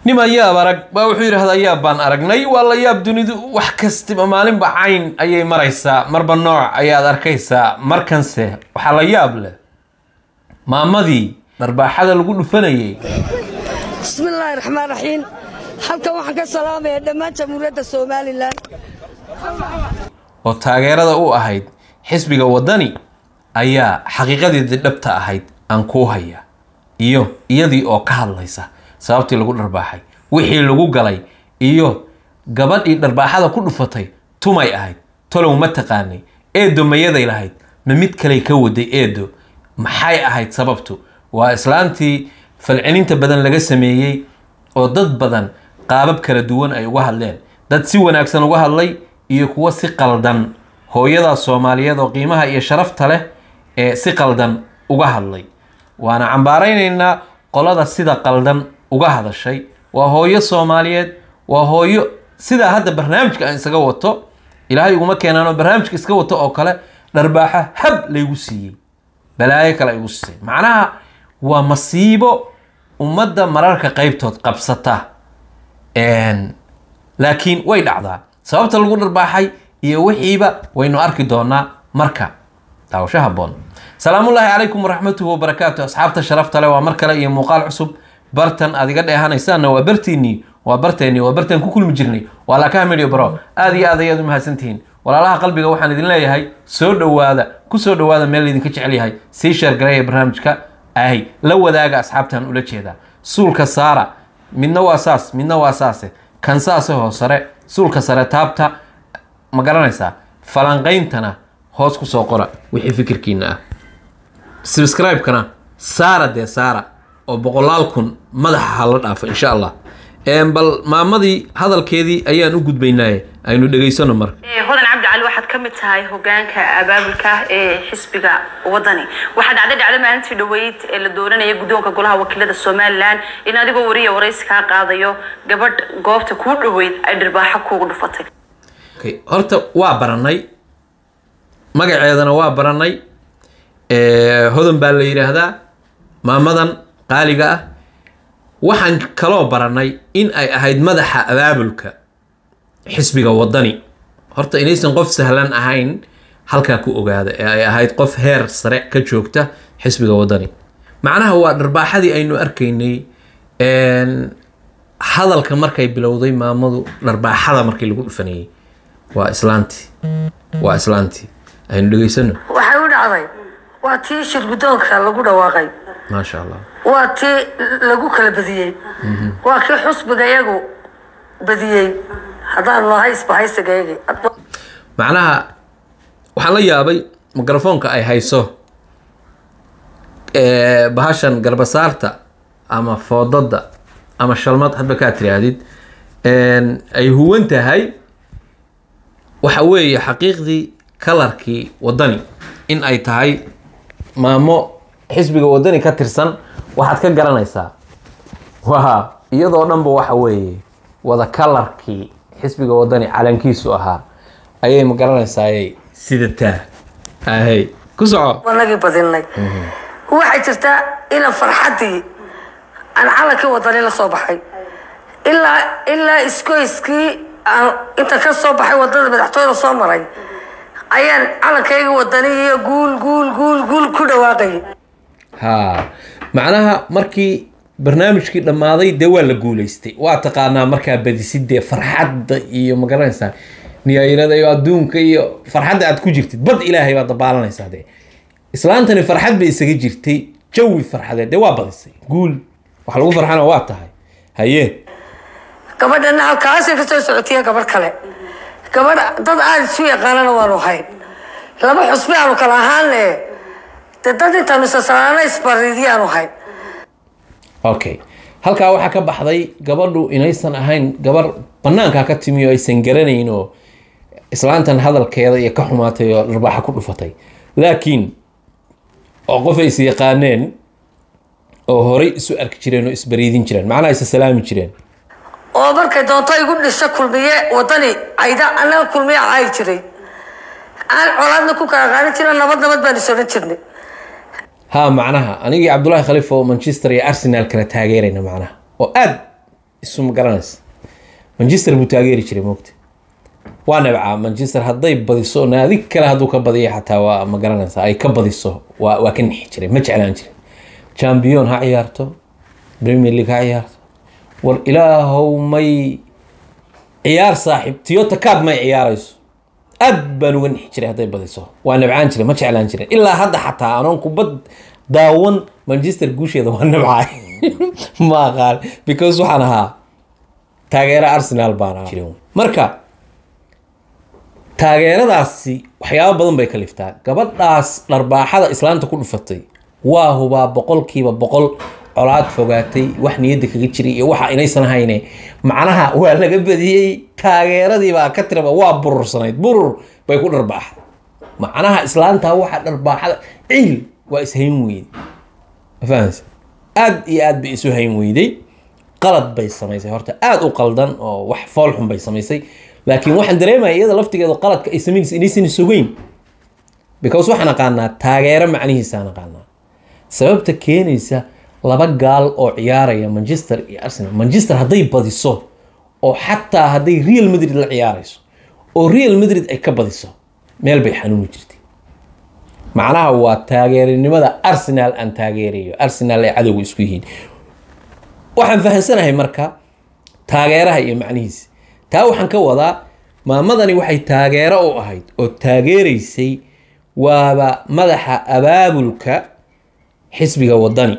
niman yaab arag baa wuxuu yidhahdaa yaab baan aragnay waa la yaab dunidu wax kastiba maalinba cayn ayay maraysaa marba nooc ayaad arkaysaa markanse waxaa la yaab leh maamadii dharbaaxada lagu dhufanayay bismillaahi raxmaan raxiim halkan waxaan ka salaamayaa dhammaan jamhuuriyadda somalilan oo taageerada u ahayd xisbiga waddani ayaa xaqiiqadeedii dhabta ahayd aan kuu haya iyo iyadii oo ka hadlaysa sababtii lagu dharbaaxay wixii lagu galay iyo gabadhii dharbaaxada ku dhufatay tumay ahayd tolow ma taqaanay eedo mayaday lahayd ma mid kaley ka waday eedo maxay ahayd sababtu waa islaantii falcelinta badan laga sameeyey oo dad badan qaabab kala duwan ay uga hadleen dad si wanaagsan uga hadlay iyo kuwo si qaldan hooyadaas soomaaliyeed oo qiimaha iyo sharafta leh ee si qaldan uga hadlay waana cambaaraynaynaa qolada sida qaldan uga hadashay waa hooyo soomaaliyeed waa hooyo sidaa hadda barnaamijka aan isaga wato ilaahay uguma keenaanoo barnaamijka iska wato oo kale dharbaaxo hab laygu siiyey balaayo kale aygu siisay macnaha waa masiibo ummadda mararka qeybtood qabsata laakiin way dhacdaa sababta lagu dharbaaxay iyo wixiiba waynu arki doonaa marka daawasho haboon salaamullaahi calaykum waraxmatuhu wabarakaatu asxaabta sharafta leh waa mar kale iyo muuqaal cusub bartan aad iga dheehanaysaanna waa bartiinii waa barteennii waa bartaan ku kulmi jirnay waa laakaha medyo baro aada iyo aad ayaad u mahadsantihiin walaalaha qalbiga waxaan idin leeyahay soo dhowaada ku soo dhowaada meel laydinka jecel yahay sii sheergareeya barnaamijka ahy la wadaaga asxaabtan ula jeedaa suulka saara midna waa saas midna waa saase kan saase hoo sare suulka sare taabta ma garanaysaa falanqayntana hoos ku soo qora wixii fikirkiina ah subscribe-kana saara dee saara oo boqolaal kun madaxa hala dhaafo insha allah bal maamadii hadalkeedii ayaan u gudbaynaaye aynu dhegaysano marka hodan cabdi cali waxaad ka mid tahay hogaanka abaabulka ee xisbiga wadani waxaa dhacday dhacdo maalintii dhaweyd ee la dooranaya guddoonka golaha wakiilada somalilan in adigoo wariya waraysi kaa qaadayo gabadh goobta kuu dhaweyd ay dhirbaaxo kuugu dhufatay okay. horta waa baranay magaceedana waa baranay hodan baa la yidhaahdaa maamadan qaaliga ah waxaan kaloo baranay in ay ahayd madaxa abaabulka xisbiga waddani horta inaysan qof sahlan ahayn halkaa ku ogaada ee ay ahayd qof heer sare ka joogta xisbiga waddani macnaha waa dharbaaxadii aynu arkaynay hadalka markay bilowday maamadu dharbaaxada markii lagu dhufanayay waa islaantii waa islaantii aynu dhegaysano waxay u dhacday waa tii shir guddoonka lagu dhawaaqay maasha allah waa tii lagu kala badiyey waa kii xusbiga iyagu badiyey haddaan nahay isbahaysigayagi macnaha waxaan la yaabay mikrofoonka ay hayso bahashan garbasaarta ama foodada ama shalmad hadba kaa tiraahdid ay huwan tahay waxa weeye xaqiiqdii kalarkii waddani in ay tahay maamo xisbiga waddani ka tirsan waxaad ka garanaysaa waa iyadoo dhanba waxa weeye wada kalarkii xisbiga waddani calankiisu ahaa ayay ma garanaysaaye sidataa ahay ku soco wanagii badinay waxay jirtaa ina farxaddii aan calankii wadani la soo baxay ilaa ilaa iskoyskii aan inta ka soo baxay wadada madaxtooyada soo maray ayaan calankayga wadani iyo guul guul guul guul ku dhawaaqayay ha macnaha markii barnaamijkii dhammaaday dee waa la guuleystay waa taqaanaa markaa badisid dee farxadda iyo ma garanaysaa niyaayirada iyo adduunka iyo farxadda aad ku jirtid bad ilaahay baad dabaalanaysaa dee islaantani farxad bay isaga jirtay jawi farxadeed dee waa badisay guul wax lagu farxana waa tahay haye gabadhana halkaasay kasoo socotiya gabadh kale gabadh dad aada isu yaqaanana waanu hayn laba xusbi aanu kala ahaane dee dad intaanu isasalaana isbariidyaanu hayn okay halkaa waxaa ka baxday gabadhu inaysan ahayn gabar banaankaa ka timi oo aysan garanayn oo islaantan hadalkeeda iyo ka xumaatay oo dharbaaxa ku dhufatay laakiin oo qof ay is yaqaaneen oo horay isu arki jireen oo isbariidin jireen macnaha isa salaami jireen oo markay doonto igu dhisho kulmiye wadani cayda annaga kulmiye caayi jiray aan colaadna ku kala qaadan jiro nabad nabad baan is odhan jirnay ha macnaha anigii cabdullaahi khaliif oo manchester iyo arsenal kala taageerayna macnaha oo aad isu ma garanaysa manchester buu taageeri jiray moogta waa nabcaa manchester hadday badiso naadi kale hadduu ka badiya xataa waa ma garanaysa ay ka badiso waa waa ka nixi jiray ma jeclaan jiray champion ha ciyaarto premier league ha ciyaarto war ilaahow may ciyaar saaxiib tiyota card may ciyaarayso aad baan uga nixi jiray hadday badiso waa nabcaan jiray ma jeclaan jiray ilaa hadda xataa anoon kubad daawan manchester guusheeda waa nabcaay ma aqaan because waxaan ahaa taageero arsenal baan ahaa jiray marka taageeradaasi waxyaabo badan bay kaliftaa gabadhaas dharbaaxada islaanta ku dhufatay waa hubaa boqolkiiba boqol colaad fogaatay wax niyadda kaga jiray iyo waxa inaysan hayne macnaha waa laga badiyey taageeradiibaa ka tiraba waa burursanayd burur bay ku dharbaaxday macnaha islaantaa waxa dharbaaxada ciil waa ishayn weyday ma fahamsa aad iyo aad bay isu hayn weyday qalad bay samaysay horta aada u qaldan oo wax foolxun bay samaysay laakiin waxaan dareemaya iyada laftigeedu qaladka ay samaynaysa inaysan sugeyn because waxaan aqaanaa taageero macnihiisaan aqaanaa sababta keenaysa laba gaal oo ciyaaraya manchester iyo arsenal manchester hadday badiso oo xataa hadday real madrid la ciyaarayso oo real madrid ay ka badiso meel bay xanuuni jirtay macnaha waa taageerinimada arsenal aan taageerayo arsenal ay cadowga isku yihiin waxaan fahamsanahay marka taageeraha iyo macnihiisa taa waxaan ka wadaa maamadani waxay taageero u ahayd oo taageeraysay waaba madaxa abaabulka xisbiga wadani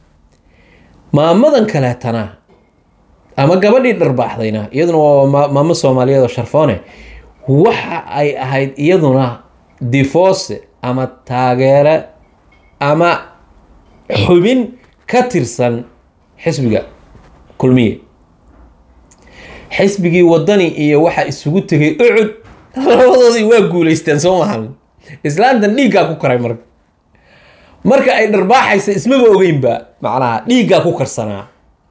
maamadan kaleetana ama gabadhii dharbaaxdayna iyaduna waa ma- maamo soomaaliyeed oo sharfoone waxa ay ahayd iyaduna difoose ama taageere ama xubin ka tirsan xisbiga kulmiye xisbigii wadani iyo waxa isugu tegay ucud labadoodii waa guuleysteen soo mahan islaantan dhiiggaa ku karay marka marka ay dharbaaxaysa ismaba ogeynba macnaha dhiiggaa ku karsanaa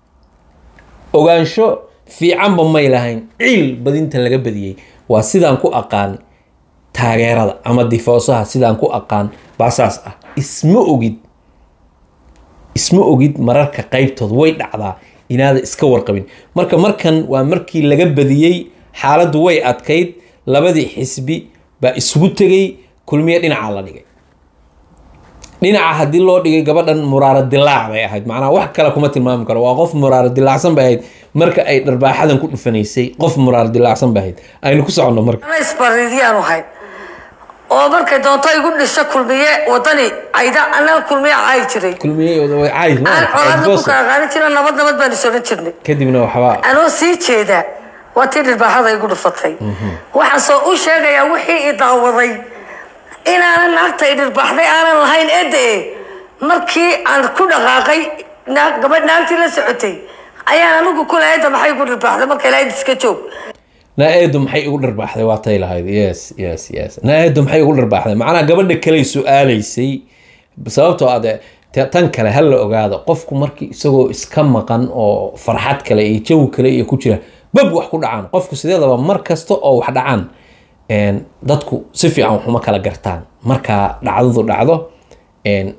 ogaansho fiicanba may lahayn ciil badinta laga badiyey waa sidaan ku aqaan taageerada ama difoosaha sidaan ku aqaan baa saas ah isma ogid isma ogid mararka qaybtood way dhacdaa inaada iska warqabin marka markan waa markii laga badiyey xaaladdu way adkayd labadii xisbi baa isugu tegay kulmiye dhinaca la dhigay dhinaca haddii loo dhigay gabadhan muraaro dilaac bay ahayd macnaha wax kale kuma tilmaami karo waa qof muraaro dilaacsan bay ahayd marka ay dharbaaxadan ku dhufanaysay qof muraaro dilaacsan bay ahayd aynu ku soconno marka ana isbariidiyaan ahay oo markay doonto igu dhisho kulmiye wadani cayda anaa kulmiye caayi jiray kulmiye way caayis ma aan aragtay, colaadna ku advocacy. kala qaadan jira nabad nabad baan is odhan jirnay kadibna waxbaa anoo sii jeeda waa tii dhirbaaxada igu dhufatay waxaan soo u sheegayaa wixii i daawaday inaanan naagta i dhirbaaxday aanan lahayn ede markii aan ku dhaqaaqay naag gabadh naagtii la socotay ayaan anigu kule eda maxay igu dhirbaaxday marka ilahayd iska joog naa-eedu maxay igu dharbaaxday waa tay lahayd yes yes yes naa-eedu maxay igu dharbaaxday macnaha gabadha kaley su-aalaysay sababtoo ade te- tan kale ha la ogaado qofku markii isagoo iska maqan oo farxad kale iyo jawi kale iyo ku jira bab wax ku dhacaan qofku sideedaba mar kasta oo wax dhacaan een, dadku si fiican waxuma kala gartaan markaa dhacdadu dhacdo een,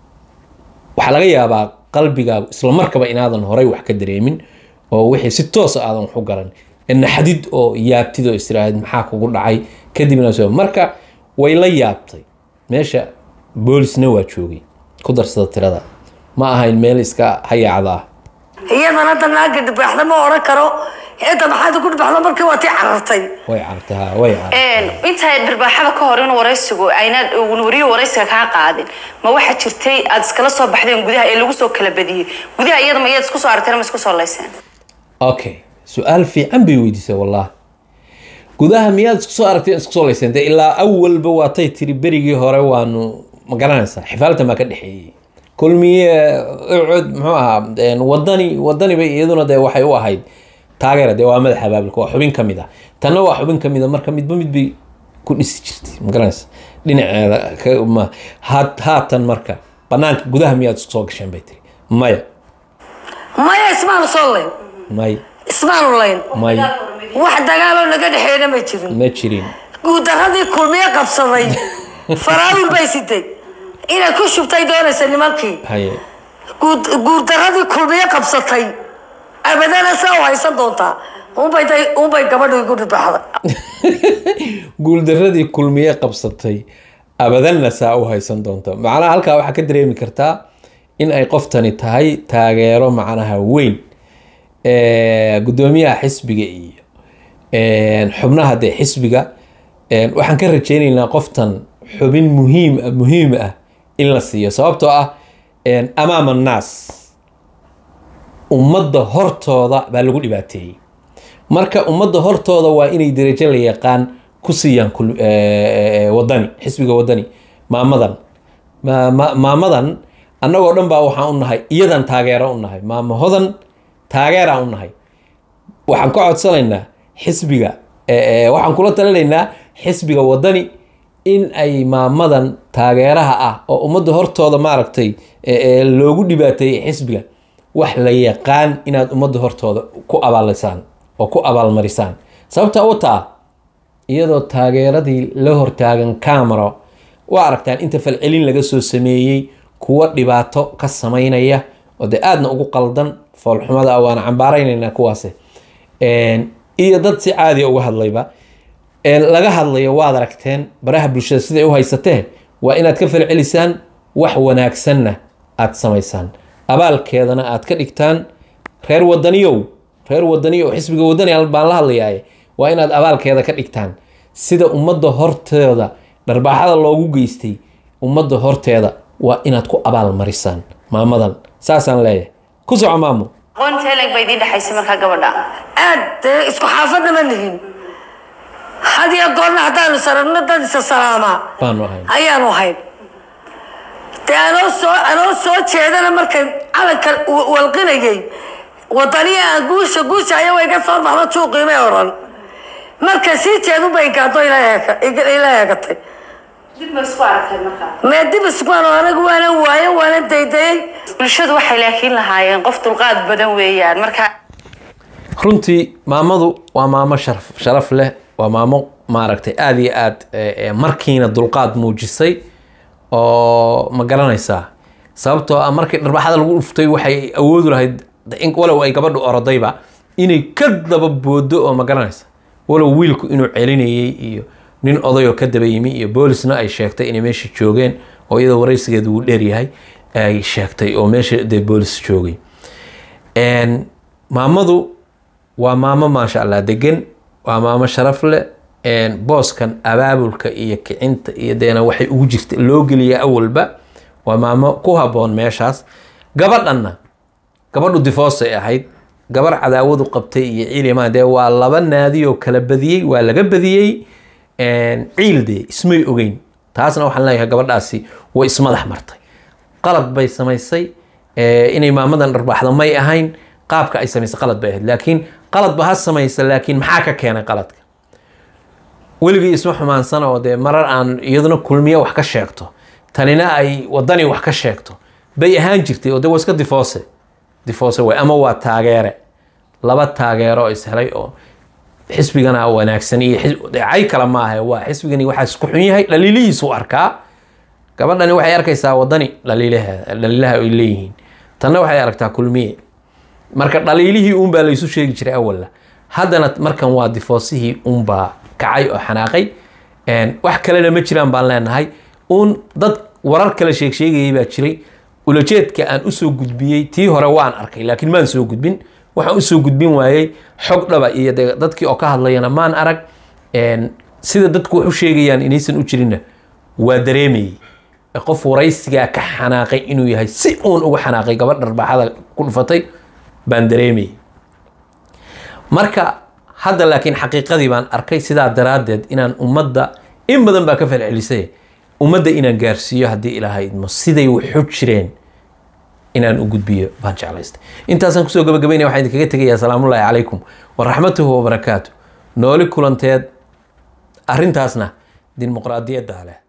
waxaa laga yaabaa qalbigaagu isla markaba inaadan horay wax ka dareemin oo wixii si toosa aadan wax u garan naxdid oo yaabtid oo istiraahid maxaa kugu dhacay kadibna soo marka way la yaabtay meesha boolisna waa joogay ku darsada tirada ma ahayn meel iska hayaacda ah iyadan hadda naagga dhirbaaxda ma odhan karo eda maxaad igu dhirbaaxda markii waa tii carartay way cartay ha way cartay intaa dhirbaaxada ka hor in waraysigu ayna wariyo waraysiga kaa qaadin ma waxaa jirtay aad iskala soo baxdeen gudaha ee lagu soo kala badiyey gudaha iyada ma iyaad isku soo aragteen ma isku soo layseen okay su-aal fiican bay weydiisay wallahi gudaha miyaad isku soo aragtay isku soo layseen dee ilaa awalba waatay tiri berigii hore waanu ma garanaysaa xifaaltan baa ka dhexeeyey kulmiye ucud muxuu ahaa een, wadani wadani bay iyaduna dee waxay u ahayd taageera dee waa madaxa baabilka waa xubin ka mid ah tanna waa xubin ka mid a marka midba mid bay ku dhisi jirtay ma garanaysa dhinaceeda ka- ma haat- haatan marka banaanka gudaha miyaad isku soo gasheen bay tiri maya maya ismaanu soo layn may ismaanu layn may wax dagaaloo naga dhexeeyna ma jirin ma jirin guudaradii kulmiye qabsaday faraawil bay siday inay ku shubtay doonaysa nimankii haye guud- guurdaradii kulmiye qabsatay abadana saa u haysan doontaa unbay day- unbay gabadhu igu dhibaaxda guuldaradii kulmiye qabsatay abadanna saa u haysan doonta macnaha halkaa waxaa ka dareemi kartaa in ay qoftani tahay taageero macnaha weyn Eh, guddoomiyaha xisbiga iyo eh, xubnaha dee xisbiga eh, waxaan ka rajeyneynaa qoftan xubin muhiim ah muhiim ah in la siiyo sababtoo ah eh, amaama annaas ummadda hortooda baa lagu dhibaateeyey marka ummadda hortooda waa inay darajo la yaqaan ku siiyaan kul- eh, eh, wadani xisbiga wadani maamadan Ma- ma- maamadan annagoo dhan baa waxaan u nahay iyadan taageero u nahay maamo hodan taageeraan u nahay waxaan ka codsanaynaa xisbiga eh, eh, waxaan kula talinaynaa xisbiga wadani in ay maamadan taageeraha ah oo ummadda hortooda maaragtay eh, eh, loogu dhibaateeyey xisbiga wax la yaqaan inaad ummadda hortooda ku abaalisaan oo ku abaalmarisaan sababta u taa iyadoo taageeradii la hortaagan camero waa aragtaan inta falcelin laga soo sameeyey kuwa dhibaato ka sameynaya oo dee aadna ugu qaldan foolxumada ah waana cambaaraynaynaa kuwaasi Een, iyo dad si caadiya uga hadlayba Een, laga hadlayo waad aragteen baraha bulshada siday u haysatee waa inaad ka falcelisaan wax wanaagsanna aad samaysaan abaalkeedana aad ka dhigtaan reer wadaniyow reer wadaniyow xisbiga wadani al- baan la hadlayaaye waa inaad abaalkeeda ka dhigtaan sida ummadda horteeda dharbaaxada loogu geystay ummadda horteeda waa inaad ku abaal marisaan maamadan saasaan leeyahay ku soco maamo aqoonta helag ba idiin dhexaysa markaa gabadha aad dee isku xaafadna ma nihin had iyo goorna haddaanu sarabno dad isa salaamaa baanu ahayn ayaanu ahayn dee anoo soo anoo soo jeedana markay calanka w- walqinayay wadaniya aan guusha guusha ayawa iga soo baxdo juuqiimay oran marka sii jeedu bay gaado ila eega- ila ila eegatay dib ma isku arkay markaa mee dib iskuan oo anagu waanan waayan waanan daydayay bulshadu waxay laakiin lahaayeen qof dulqaad badan weeyaan marka runtii maamadu waa maamo sharaf sharaf leh waa maamo maaragtay aada iyo aad eh, eh, markiina dulqaad muujisay oo ma garanaysaa sababtoo ah markii dharbaxada lagu dhuftay waxay awoodu lahayd in walow ay gabadhu orodayba inay ka daba boodo oo ma garanaysa walow wiilku inuu celinayay iyo nin odayoo ka daba yimi iyo boolisna ay sheegtay inay meesha joogeen oo iyadoo waraysigeedu uu dheeryahay ay sheegtay oo meesha dee boolis joogay Een, maamadu waa maamo maasha allah degan waa maamo sharaf leh Een, booskan abaabulka iyo kicinta iyo deena waxay ugu jirta loo geliya awalba waa maamo ku haboon meeshaas gabadhanna gabadhu difoosay ahayd gabar cadaawadu qabtay iyo ciilimaa dee waa laba naadi oo kala badiyey waa laga badiyey Een, ciil dee ismay ogeyn taasna waxaan leeyahay gabadhaasi way ismadax martay qalad bay samaysay ee, inay maamadan dharbaaxda may ahayn qaabka ay samaysay qalad bay ahayd laakiin qaladba ha samaysa laakiin maxaa ka keenay qaladka weligii isma xumaansana oo dee marar aan iyaduna kulmiye wax ka sheegto tanina ay wadani wax ka sheegto bay ahaan jirtay oo dee waa iska difoose difoose way ama waa taageere laba taageero oo ishelay oo xisbigana wanaagsan iyo xis- dee cay kale maaha waa xisbigani waxaa isku xun yahay dhaliilihiisu arkaa gabadhani waxay arkaysaa wadani dhaliilaha dhaliilaha ay leeyihiin tanna waxay aragtaa kulmiye marka dhaliilihii uunbaa laysu sheegi jiray awalla haddana markan waa difoosihii uunbaa kacay oo xanaaqay Een, wax kalena ma jiraan baan leenahay uun dad warar kale sheeg sheegayay baa jiray ulajeedka aan usoo gudbiyey tii hore waan arkay laakiin maan soo gudbin waxaan usoo gudbin waayey xog dhaba iyo dee dadkii oo ka hadlayana maan arag Een, sida dadku wax u sheegayaan inaysan u jirinna waa dareemayey qof waraysigaa ka xanaaqay inuu yahay si uun uga xanaaqay gabadh dharbaaxada ku dhufatay baan dareemayey marka hadda laakiin xaqiiqadii baan arkay sidaa daraaddeed inaan ummadda in badan baa ka falcelisay ummadda inaan gaarsiiyo haddii ilaahay idmo siday waxu jireen inaan u gudbiyo baan jeclaystay intaasaan kusoo gabagabaynaya waxaan idinkaga tegayaa salaamullaahi calaykum waraxmatuhu wabarakaatu nooli kulanteed arrintaasna dimuqraadiyadda leh